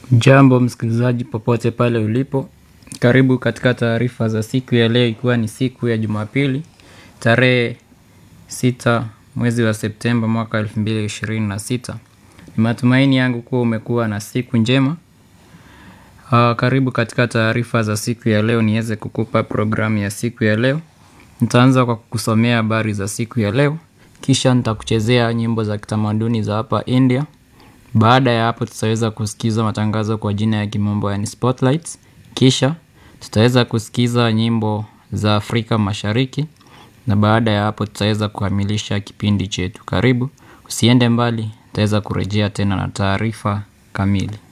Jambo msikilizaji popote pale ulipo, karibu katika taarifa za siku ya leo ikiwa ni siku ya jumapili, tarehe sita mwezi wa septemba mwaka 2026. Ni matumaini yangu kuwa umekuwa na siku njema. Uh, karibu katika taarifa za siku ya leo niweze kukupa programu ya siku ya leo. Nitaanza kwa kukusomea habari za siku ya leo, kisha nitakuchezea nyimbo za kitamaduni za hapa India. Baada ya hapo tutaweza kusikiza matangazo kwa jina ya kimombo yani spotlights. Kisha tutaweza kusikiza nyimbo za Afrika mashariki na baada ya hapo tutaweza kukamilisha kipindi chetu. Karibu, usiende mbali, tutaweza kurejea tena na taarifa kamili.